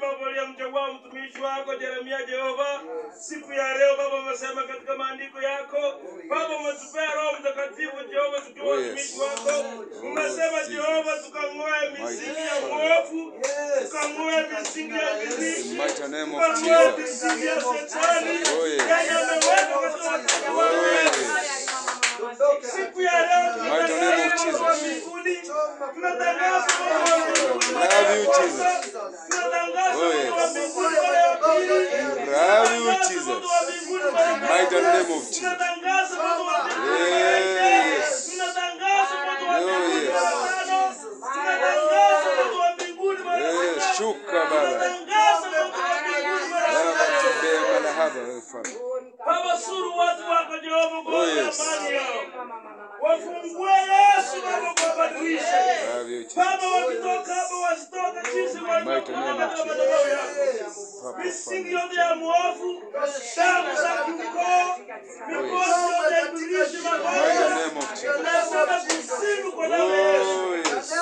Baba uliyemchagua mtumishi wako Yeremia Jehova, siku ya leo Baba umesema katika maandiko yako Baba umetupea Roho Mtakatifu Jehova, tukiwa Oh, yes. watumishi wako. Umesema Jehova, tukang'oe misingi ya uovu, tukang'oe misingi ya In the ibilisi, mighty name of tukang'oe Jesus. misingi ya shetani Oh, yes. yenye ameweka katika watoto Oh, wako. yes. Siku ya leo Mighty name of tunatangaza Jesus. Mungu wa mbinguni, tunatangaza Mungu wa mbinguni wale Love you, wa kwanza, Jesus. tunatangaza Oh, Mungu wa yes. mbinguni wale wa pili, Love you, tunatangaza Jesus. Mungu wa mbinguni wale wa Mighty tatu, name of Jesus. tunatangaza Mungu wa mbinguni wale wa nne, Yes. tunatangaza Mungu wa Oh, mbinguni yes. wale wa tano, tunatangaza Mungu wa mbinguni wale wa Yes, sita, shuka Baba. tunatangaza Mungu wa mbinguni wale wa Baba saba. tembea malahaba wewe Father. Baba, suru watu wako Jehova kwa Oh, yes. amani yao. Wafungue Yesu Baba kuwabadilisha. Love you, Jesus. Baba, wakitoka hapa wasitoke jinsi walivyokuwa katika madhabahu yako. Papa, Misingi Father. yote ya mwovu, damu za kiukoo, mikosi yote ya ibilisi, Mighty magonjwa, name of Jesus. tunasema kusibu kwa damu ya Yesu. Oh, yes.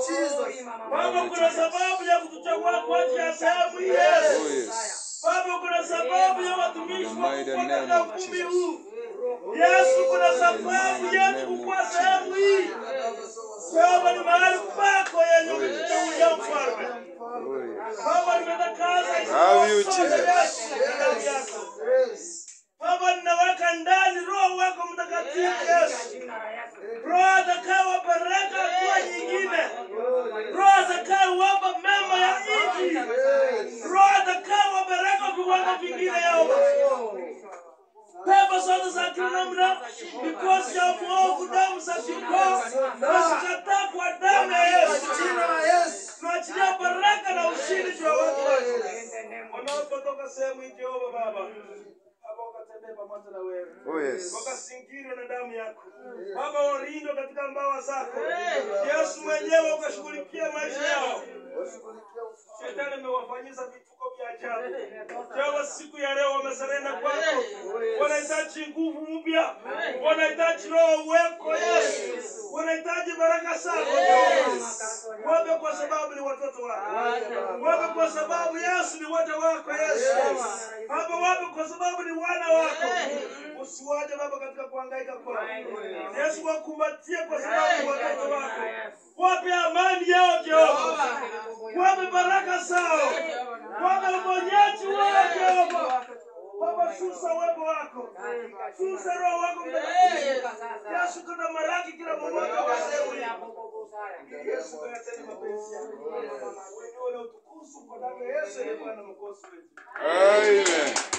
Baba, kuna sababu ya kutuchagua kwa ajili ya sehemu hii Oh, Yesu. yes. Baba, kuna sababu ya watumishi In the wako mighty kuwa name katika of ukumbi Jesus. huu. Yesu, kuna In the sababu mighty yetu name kukuwa of sehemu Jesus. hii. Baba, ni mahali pako yenye Oh, yes. umetuchagulia mfalme. Oh, yes. Baba, nimetakaza Love you, sote Jesus. Yesu na damu yako. Baba, ninaweka ndani Roho wako Mtakatifu Yesu. Roho atakayewapa baraka hatua nyingine. Roho atakayewapa mema ya nchi. Roho atakayewapa baraka viwango vingine Yehova. Pepo zote za kila namna, mikosi ya mwovu, damu za kikoo, nazikataa kwa damu ya Yesu. Tunaachilia baraka na ushindi juu ya watu wako wanapotoka sehemu hii, Jehova Baba, Baba ukatembee pamoja na wewe Oh, yes. wakasingirwa na damu yako Baba, walindwe katika mbawa zako Yesu mwenyewe, ukashughulikia maisha yao. Shetani amewafanyisa vituko vya ajabu. Jehova, siku ya leo wamesarenda kwako, wanahitaji nguvu mpya, wanahitaji roho uweko Yesu, wanahitaji baraka zako Jehova. Wape kwa sababu ni watoto wako, wape kwa sababu Yesu ni waja wako Yesu. Baba, wape kwa sababu ni wana wako. Usiwaje Baba katika kuhangaika kwao. Yesu, wakumbatie kwa sababu ni watoto wako. Wape amani yao Jehova, wape baraka zao, wape uponyaji wao Jehova. Baba, shusha uwepo wako, shusha roho wako mtakatifu. Yesu, kuna maraki kila mmoja wa sehemu hii. Yesu, kayatende mapenzi yako. Wewe ndio utukufu kwa damu ya Yesu, ndiye Bwana mwokozi wetu. Amen.